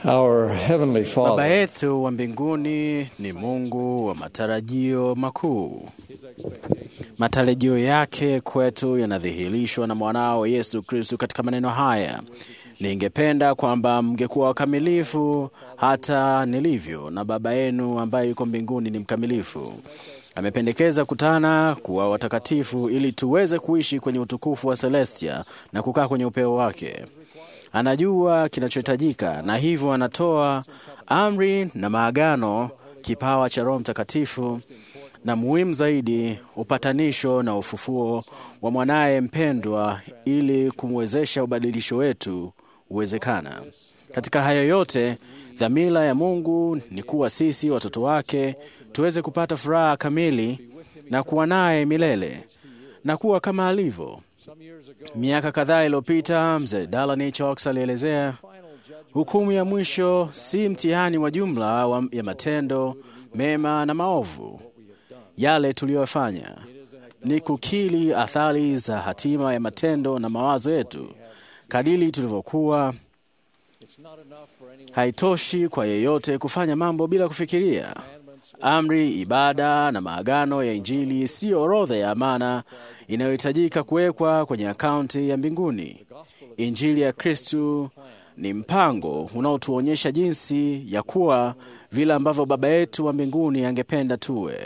Our Heavenly Baba Father, yetu wa mbinguni ni Mungu wa matarajio makuu. Matarajio yake kwetu yanadhihirishwa na mwanao Yesu Kristu katika maneno haya: ningependa kwamba mngekuwa wakamilifu hata nilivyo, na Baba yenu ambaye yuko mbinguni ni mkamilifu. Amependekeza kutana kuwa watakatifu ili tuweze kuishi kwenye utukufu wa Celestia na kukaa kwenye upeo wake. Anajua kinachohitajika na hivyo anatoa amri na maagano, kipawa cha Roho Mtakatifu, na muhimu zaidi, upatanisho na ufufuo wa mwanaye mpendwa, ili kumwezesha ubadilisho wetu uwezekana. Katika hayo yote, dhamira ya Mungu ni kuwa sisi watoto wake tuweze kupata furaha kamili na kuwa naye milele na kuwa kama alivyo. Miaka kadhaa iliyopita mzee Dalani Chox alielezea hukumu ya mwisho si mtihani wa jumla wa ya matendo mema na maovu yale tuliyofanya, ni kukili athari za hatima ya matendo na mawazo yetu kadili tulivyokuwa. Haitoshi kwa yeyote kufanya mambo bila kufikiria. Amri, ibada na maagano ya Injili siyo orodha ya amana inayohitajika kuwekwa kwenye akaunti ya mbinguni. Injili ya Kristu ni mpango unaotuonyesha jinsi ya kuwa vile ambavyo Baba yetu wa mbinguni angependa tuwe.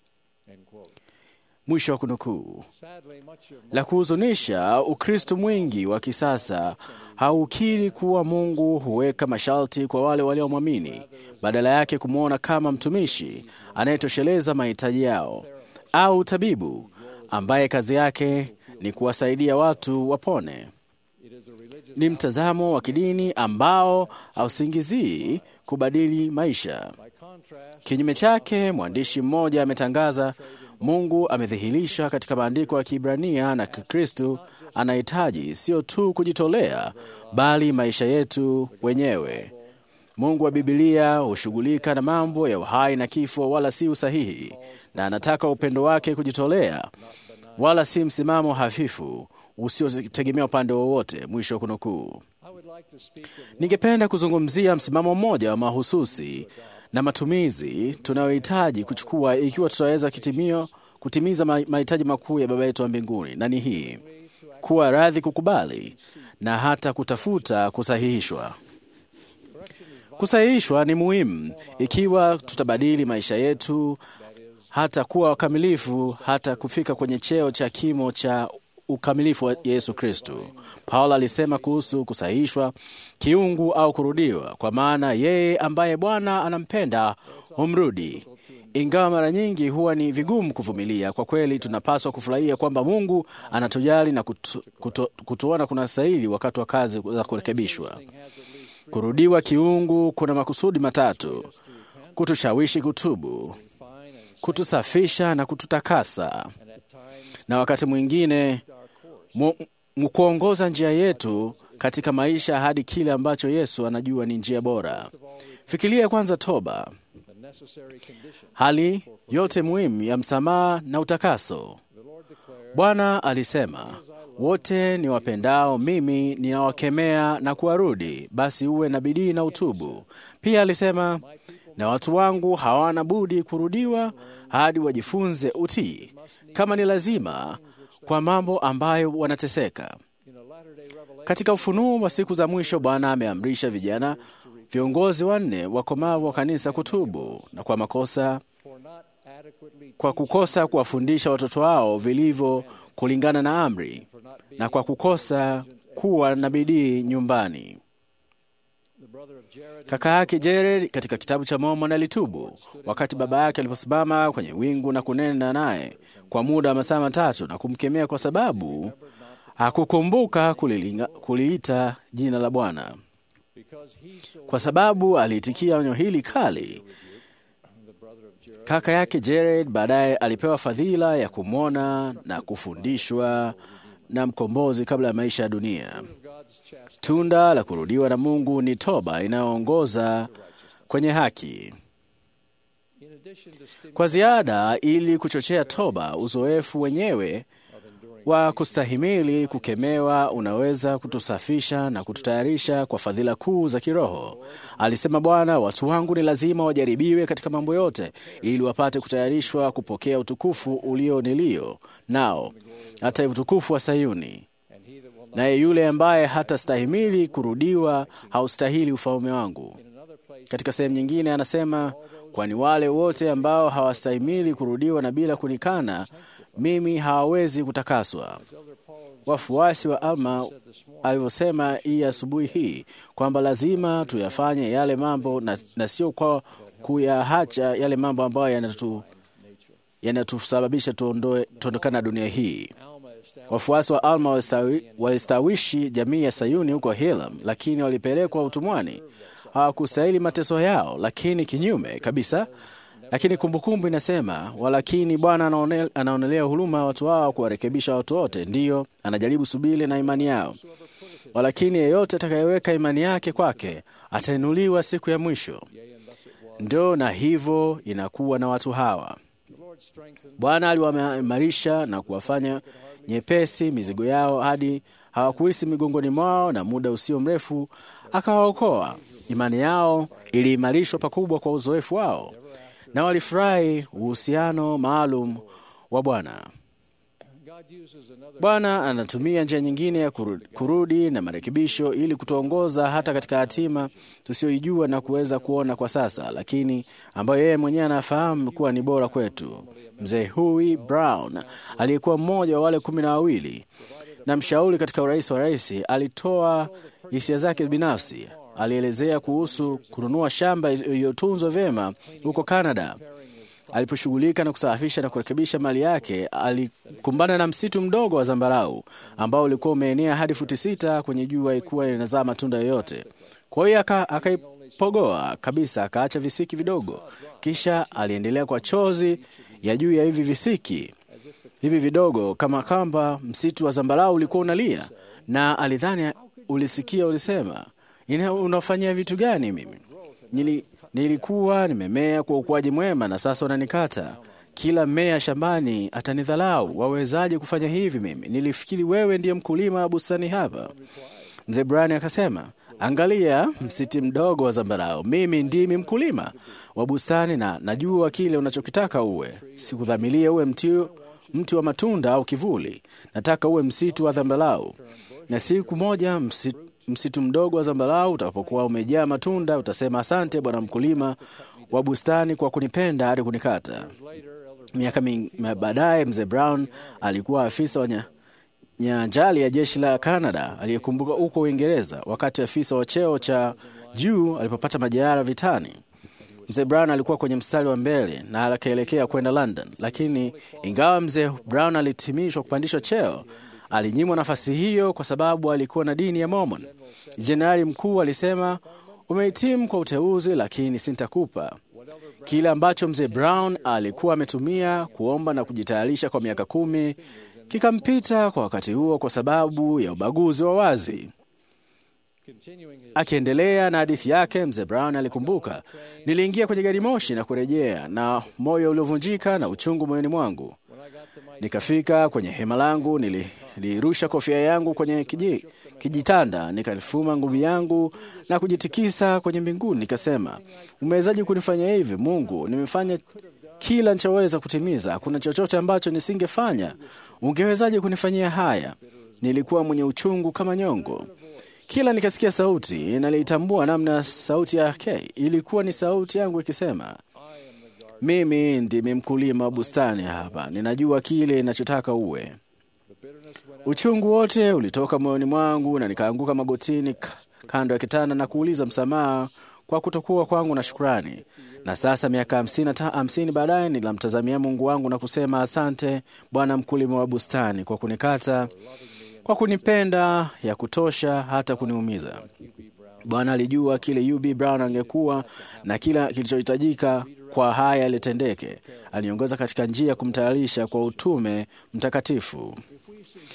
Mwisho wa kunukuu. La kuhuzunisha, Ukristo mwingi wa kisasa haukiri kuwa Mungu huweka masharti kwa wale waliomwamini, badala yake kumwona kama mtumishi anayetosheleza mahitaji yao, au tabibu ambaye kazi yake ni kuwasaidia watu wapone. Ni mtazamo wa kidini ambao hausingizii kubadili maisha. Kinyume chake, mwandishi mmoja ametangaza, Mungu amedhihirisha katika maandiko ya Kiebrania na Kikristu anahitaji sio tu kujitolea, bali maisha yetu wenyewe. Mungu wa Bibilia hushughulika na mambo ya uhai na kifo, wala si usahihi, na anataka upendo wake kujitolea, wala si msimamo hafifu usiotegemea upande wowote. Mwisho wa kunukuu. Ningependa kuzungumzia msimamo mmoja wa mahususi na matumizi tunayohitaji kuchukua ikiwa tutaweza kitimio kutimiza mahitaji makuu ya Baba yetu wa mbinguni, na ni hii: kuwa radhi kukubali na hata kutafuta kusahihishwa. Kusahihishwa ni muhimu ikiwa tutabadili maisha yetu hata kuwa wakamilifu, hata kufika kwenye cheo cha kimo cha ukamilifu wa Yesu Kristu. Paulo alisema kuhusu kusahihishwa kiungu au kurudiwa, kwa maana yeye ambaye Bwana anampenda humrudi. Ingawa mara nyingi huwa ni vigumu kuvumilia, kwa kweli tunapaswa kufurahia kwamba Mungu anatujali na kutu, kutu, kutuona kuna stahili wakati wa kazi za kurekebishwa. Kurudiwa kiungu kuna makusudi matatu: kutushawishi kutubu, kutusafisha na kututakasa, na wakati mwingine mkuongoza njia yetu katika maisha hadi kile ambacho Yesu anajua ni njia bora. Fikiria kwanza toba, hali yote muhimu ya msamaha na utakaso. Bwana alisema, wote ni wapendao mimi ninawakemea na kuwarudi, basi uwe na bidii na utubu. Pia alisema, na watu wangu hawana budi kurudiwa hadi wajifunze utii, kama ni lazima kwa mambo ambayo wanateseka. Katika ufunuo wa siku za mwisho, Bwana ameamrisha vijana viongozi wanne wakomavu wa kanisa kutubu na kwa makosa, kwa kukosa kuwafundisha watoto wao vilivyo kulingana na amri, na kwa kukosa kuwa na bidii nyumbani. Kaka yake Jared katika kitabu cha Mormoni alitubu wakati baba yake aliposimama kwenye wingu na kunena naye kwa muda wa masaa matatu na kumkemea kwa sababu hakukumbuka kuliita jina la Bwana. Kwa sababu aliitikia onyo hili kali, kaka yake Jared baadaye alipewa fadhila ya kumwona na kufundishwa na mkombozi kabla ya maisha ya dunia. Tunda la kurudiwa na Mungu ni toba inayoongoza kwenye haki. Kwa ziada, ili kuchochea toba, uzoefu wenyewe wa kustahimili kukemewa unaweza kutusafisha na kututayarisha kwa fadhila kuu za kiroho. Alisema Bwana, watu wangu ni lazima wajaribiwe katika mambo yote, ili wapate kutayarishwa kupokea utukufu ulio nilio nao, hata utukufu wa Sayuni. Naye yule ambaye hatastahimili kurudiwa haustahili ufalme wangu. Katika sehemu nyingine anasema, kwani wale wote ambao hawastahimili kurudiwa na bila kunikana mimi hawawezi kutakaswa. Wafuasi wa Alma alivyosema hii asubuhi hii kwamba lazima tuyafanye yale mambo na, na sio kwa kuyahacha yale mambo ambayo yanatu yanatusababisha tuondokana na dunia hii. Wafuasi wa Alma walistawi, walistawishi jamii ya Sayuni huko Hilam, lakini walipelekwa utumwani. Hawakustahili mateso yao, lakini kinyume kabisa. Lakini kumbukumbu inasema, walakini Bwana anaonelea huruma watu wao kuwarekebisha watu wote, ndiyo anajaribu subili na imani yao. Walakini yeyote atakayeweka imani yake kwake atainuliwa siku ya mwisho. Ndo na hivyo inakuwa na watu hawa. Bwana aliwaimarisha na kuwafanya nyepesi mizigo yao hadi hawakuhisi migongoni mwao, na muda usio mrefu akawaokoa. Imani yao iliimarishwa pakubwa kwa uzoefu wao, na walifurahi uhusiano maalum wa Bwana. Bwana anatumia njia nyingine ya kurudi, kurudi na marekebisho ili kutuongoza hata katika hatima tusiyoijua na kuweza kuona kwa sasa, lakini ambayo yeye mwenyewe anafahamu kuwa ni bora kwetu. Mzee Huey Brown aliyekuwa mmoja wa wale kumi na wawili na mshauri katika urais wa rais, alitoa hisia zake binafsi. Alielezea kuhusu kununua shamba iliyotunzwa vyema huko Canada. Aliposhughulika na kusafisha na kurekebisha mali yake, alikumbana na msitu mdogo wa zambarau ambao ulikuwa umeenea hadi futi sita kwenye jua, ikuwa inazaa matunda yoyote. Kwa hiyo akaipogoa kabisa, akaacha visiki vidogo, kisha aliendelea kwa chozi ya juu ya hivi visiki hivi vidogo, kama kwamba msitu wa zambarau ulikuwa unalia, na alidhani ulisikia ulisema, unafanyia vitu gani? Mimi nili nilikuwa nimemea kwa ukuaji mwema na sasa unanikata. Kila mmea shambani atanidhalau. Wawezaje kufanya hivi? Mimi nilifikiri wewe ndiye mkulima wa bustani hapa. Mzee Brani akasema, angalia msiti mdogo wa zambarau, mimi ndimi mkulima wa bustani na najua kile unachokitaka uwe. Sikudhamilia uwe mti, mti wa matunda au kivuli. Nataka uwe msitu wa zambarau, na siku moja msitu msitu mdogo wa zambarau utakapokuwa umejaa matunda, utasema asante Bwana mkulima wa bustani kwa kunipenda hadi kunikata. Miaka baadaye, mzee Brown alikuwa afisa wa nyanjali ya jeshi la Canada aliyekumbuka huko Uingereza wakati afisa wa cheo cha juu alipopata majeraha vitani. Mzee Brown alikuwa kwenye mstari wa mbele na akaelekea kwenda London, lakini ingawa mzee Brown alihitimishwa kupandishwa cheo alinyimwa nafasi hiyo kwa sababu alikuwa na dini ya Mormon. Jenerali mkuu alisema, umehitimu kwa uteuzi, lakini sintakupa kile ambacho mzee Brown alikuwa ametumia kuomba na kujitayarisha kwa miaka kumi. Kikampita kwa wakati huo kwa sababu ya ubaguzi wa wazi. Akiendelea na hadithi yake, mzee Brown alikumbuka, niliingia kwenye gari moshi na kurejea na moyo uliovunjika na uchungu moyoni mwangu. Nikafika kwenye hema langu, nilirusha kofia yangu kwenye kiji, kijitanda, nikalifuma ngumi yangu na kujitikisa kwenye mbinguni, nikasema, umewezaji kunifanya hivi Mungu? Nimefanya kila nichoweza kutimiza, hakuna chochote ambacho nisingefanya. Ungewezaje kunifanyia haya? Nilikuwa mwenye uchungu kama nyongo. Kila nikasikia sauti, naliitambua namna sauti yake ilikuwa ni sauti yangu ikisema mimi ndimi mkulima wa bustani hapa, ninajua kile ninachotaka uwe. Uchungu wote ulitoka moyoni mwangu na nikaanguka magotini kando ya kitanda na kuuliza msamaha kwa kutokuwa kwangu na shukrani. Na sasa miaka hamsini, hamsini baadaye nilamtazamia Mungu wangu na kusema asante Bwana mkulima wa bustani kwa kunikata, kwa kunipenda ya kutosha hata kuniumiza. Bwana alijua kile UB Brown angekuwa na kila kilichohitajika kwa haya yalitendeke. Aliongoza katika njia ya kumtayarisha kwa utume mtakatifu.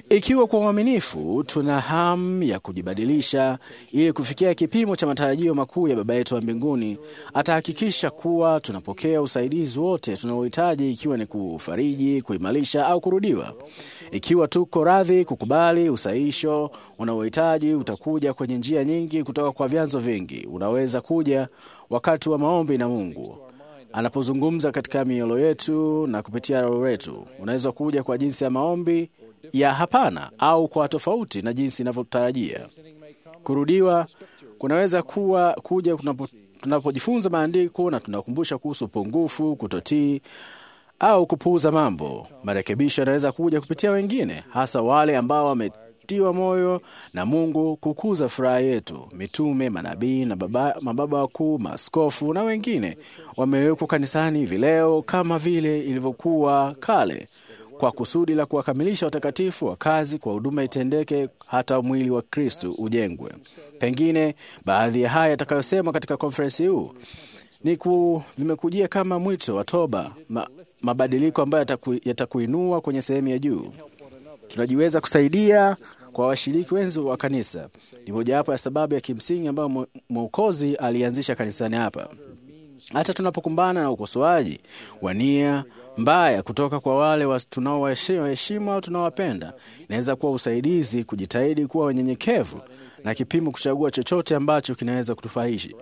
Ikiwa kwa uaminifu tuna hamu ya kujibadilisha ili kufikia kipimo cha matarajio makuu ya Baba yetu wa mbinguni, atahakikisha kuwa tunapokea usaidizi wote tunaohitaji, ikiwa ni kufariji, kuimarisha au kurudiwa. Ikiwa tuko radhi kukubali usahisho unaohitaji, utakuja kwenye njia nyingi kutoka kwa vyanzo vingi. Unaweza kuja wakati wa maombi na Mungu anapozungumza katika mioyo yetu na kupitia roho yetu. Unaweza kuja kwa jinsi ya maombi ya hapana au kwa tofauti na jinsi inavyotarajia. Kurudiwa kunaweza kuwa kuja kunapo, tunapojifunza maandiko na tunakumbusha kuhusu upungufu, kutotii au kupuuza mambo. Marekebisho yanaweza kuja kupitia wengine, hasa wale ambao wametiwa moyo na Mungu kukuza furaha yetu. Mitume, manabii na baba, mababa wakuu, maaskofu na wengine wamewekwa kanisani hivi leo kama vile ilivyokuwa kale kwa kusudi la kuwakamilisha watakatifu wa kazi, kwa huduma itendeke, hata mwili wa Kristu ujengwe. Pengine baadhi ya haya yatakayosema katika konferensi huu ni ku, vimekujia kama mwito wa toba, ma, mabadiliko ambayo yataku, yatakuinua kwenye sehemu ya juu. Tunajiweza kusaidia kwa washiriki wenzi wa kanisa. Ni mojawapo ya sababu ya kimsingi ambayo Mwokozi alianzisha kanisani hapa. Hata tunapokumbana na ukosoaji wa nia mbaya kutoka kwa wale tunaowaheshimu au tunaowapenda, inaweza kuwa usaidizi kujitahidi kuwa wenyenyekevu na kipimo kuchagua chochote ambacho kinaweza kutufahishi.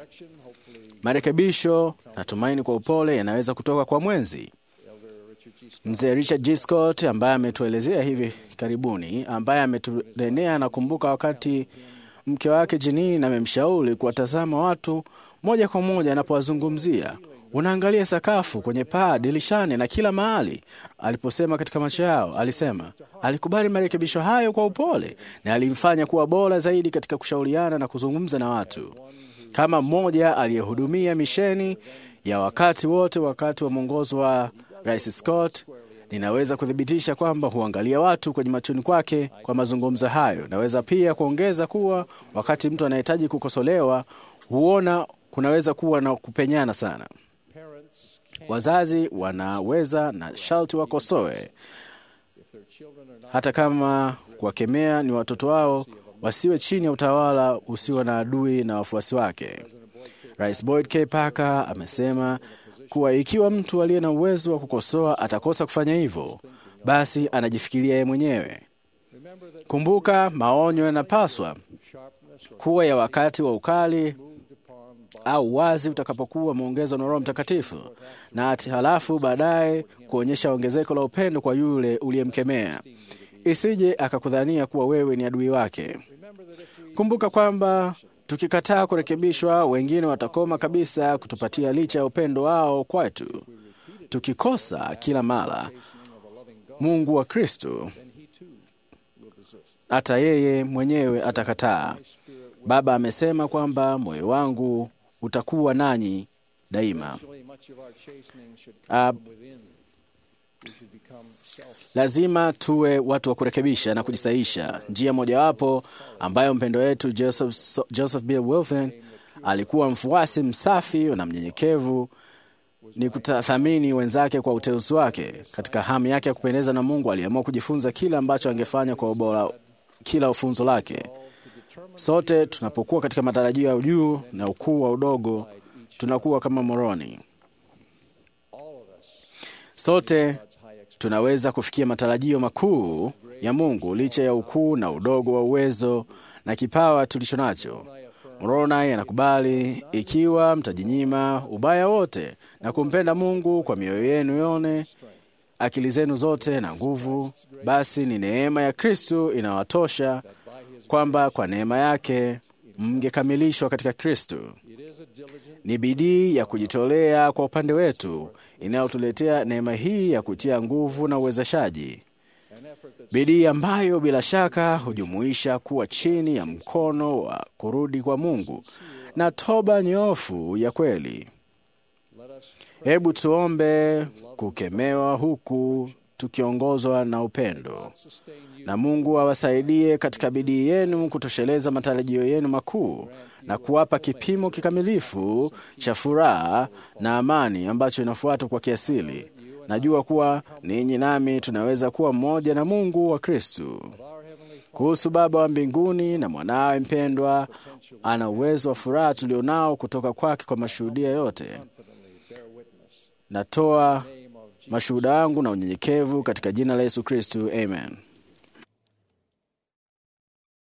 Marekebisho na tumaini kwa upole yanaweza kutoka kwa mwenzi. Mzee Richard G. Scott ambaye ametuelezea hivi karibuni, ambaye ametunenea, anakumbuka wakati mke wake Jenini amemshauri kuwatazama watu moja kwa moja anapowazungumzia. Unaangalia sakafu, kwenye paa, dirishani na kila mahali. Aliposema katika macho yao, alisema alikubali marekebisho hayo kwa upole na alimfanya kuwa bora zaidi katika kushauriana na kuzungumza na watu. Kama mmoja aliyehudumia misheni ya wakati wote wakati wa mwongozo wa Rais Scott, ninaweza kuthibitisha kwamba huangalia watu kwenye machoni kwake kwa mazungumzo hayo. Naweza pia kuongeza kuwa wakati mtu anahitaji kukosolewa, huona kunaweza kuwa na kupenyana sana. Wazazi wanaweza na sharti wakosoe, hata kama kuwakemea ni watoto wao, wasiwe chini ya utawala usio na adui na wafuasi wake. Rais Boyd K. Parker amesema kuwa ikiwa mtu aliye na uwezo wa kukosoa atakosa kufanya hivyo, basi anajifikiria yeye mwenyewe. Kumbuka, maonyo yanapaswa kuwa ya wakati wa ukali au wazi utakapokuwa umeongezwa na Roho Mtakatifu, na ati halafu baadaye kuonyesha ongezeko la upendo kwa yule uliyemkemea, isije akakudhania kuwa wewe ni adui wake. Kumbuka kwamba tukikataa kurekebishwa, wengine watakoma kabisa kutupatia licha ya upendo wao kwetu. Tukikosa kila mara Mungu wa Kristo, hata yeye mwenyewe atakataa. Baba amesema kwamba moyo wangu utakuwa nanyi daima. Uh, lazima tuwe watu wa kurekebisha na kujisaisha. Njia mojawapo ambayo mpendo wetu Joseph, Joseph Bill Wilson alikuwa mfuasi msafi na mnyenyekevu ni kuthamini wenzake kwa uteuzi wake. Katika hamu yake ya kupendeza na Mungu, aliamua kujifunza kile ambacho angefanya kwa ubora kila funzo lake. Sote tunapokuwa katika matarajio ya juu na ukuu wa udogo, tunakuwa kama moroni. Sote tunaweza kufikia matarajio makuu ya Mungu licha ya ukuu na udogo wa uwezo na kipawa tulicho nacho. Moroni anakubali ikiwa mtajinyima ubaya wote na kumpenda Mungu kwa mioyo yenu yone, akili zenu zote na nguvu, basi ni neema ya Kristu inawatosha kwamba kwa neema yake mngekamilishwa katika Kristo. Ni bidii ya kujitolea kwa upande wetu inayotuletea neema hii ya kutia nguvu na uwezeshaji, bidii ambayo bila shaka hujumuisha kuwa chini ya mkono wa kurudi kwa Mungu na toba nyofu ya kweli. Hebu tuombe kukemewa huku tukiongozwa na upendo, na Mungu awasaidie katika bidii yenu kutosheleza matarajio yenu makuu na kuwapa kipimo kikamilifu cha furaha na amani ambacho inafuata kwa kiasili. Najua kuwa ninyi nami tunaweza kuwa mmoja na Mungu wa Kristu. kuhusu Baba wa mbinguni na mwanawe mpendwa, ana uwezo wa furaha tulionao kutoka kwake kwa mashuhudia yote. Natoa mashuhuda wangu na unyenyekevu katika jina la Yesu Kristu, amen.